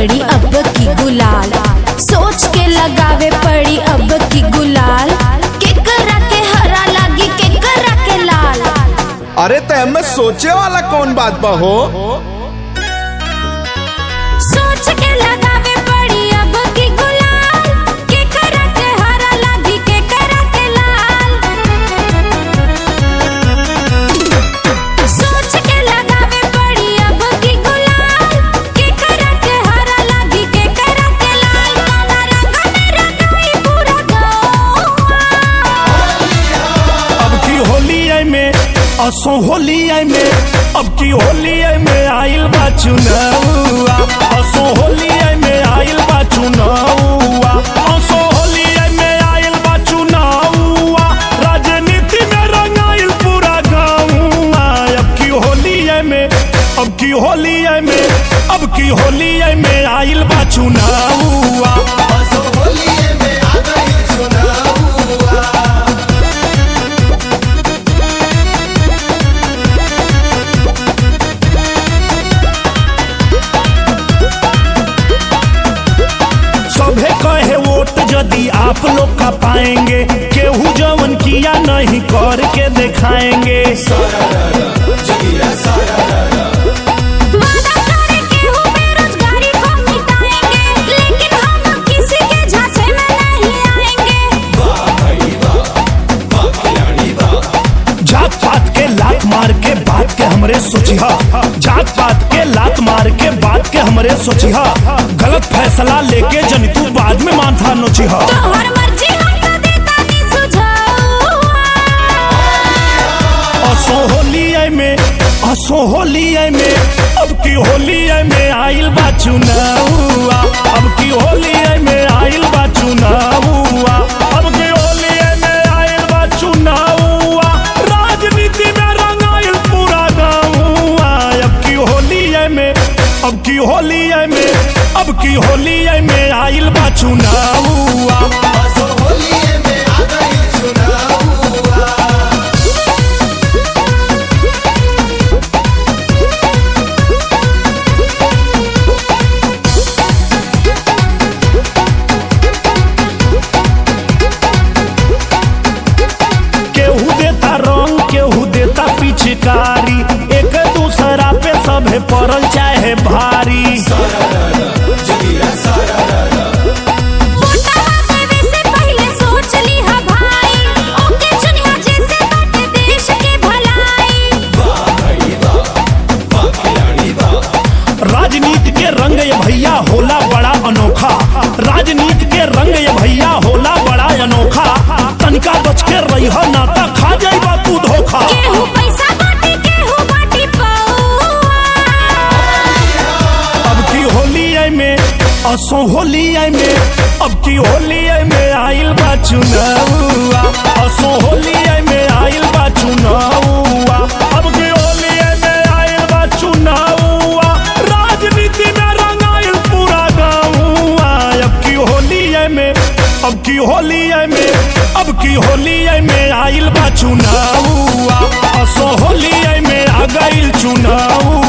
पड़ी अब की गुलाल सोच के लगावे पड़ी अब की गुलाल केकरा के हरा लागी केकरा के लाल अरे तय में सोचे वाला कौन बात बा हो सोच के लगावे पड़ी अब की गुलाल केकरा के हरा लागी केकरा के लाल सोच के लगावे पड़ी अब की गुलाल केकरा के हरा लागी केकरा के लाल काला रंग में रंगाई पूरा गाँव अब की होली आई में असो होली आई में अब की होली आई में आइल बा चुनावा असो होली आई में आइल बा चुनावा असो होली आई में आइल बा चुनावा राजनीति में रंगाइल पूरा गाँवा अब की होली आई में अब की होली आई में अब की होली आई में आइल बा चुनावा सभे कहे वोट यदि आप लोग का पाएंगे केहू जवन किया नहीं करके दिखाएंगे वादा करे केहू बेरोजगारी को मिटाएंगे लेकिन हम किसी के झांसे में नहीं आएंगे जात पात के लात मार के बात के हमरे सोचिहा जात पात के लात मार के बात के हमरे सोचिहा गलत फैसला लेके जन तू बाद में मानथा नोचिहा तोहर मर्जी हम तो देता नी सुझाव असो होली आई में असो होली आई में अब की होली आई में आइल बा चुनावा अब की होली आई में आइल बा चुनावा अब की होली आई में आइल बा चुनावा राजनीति में रंगाइल पूरा गाँवा अब की होली आई में अब की होली आई में अब की होली आई में आइल बा चुनावा केहू देता रंग केहू देता पिचकारी एक दूसरा पे सभे पड़ल चाहे भारी वोटवा देवे से पहले सोच लीहा भाई ओके चुनिया जैसे बाटे देश के भलाई राजनीति के रंग ये भैया होला बड़ा अनोखा राजनीति के रंग ये भैया होला बड़ा अनोखा तनिका बच के रही नाता खा जाइबा तू धोखा केहू पैसा बाटी केहू बाटी पौआ अब की होली आई में असो होली आई में अब की होली आई में आइल बा चुनावा असो होली आई में आइल बा चुनावा अब की होली आई में आइल बा चुनावा राजनीति में रंगाइल पूरा गाँवा अब की होली आई में अब की होली आई में अब की होली आई में आइल बा चुनावा असो होली आई में आ गइल चुनावा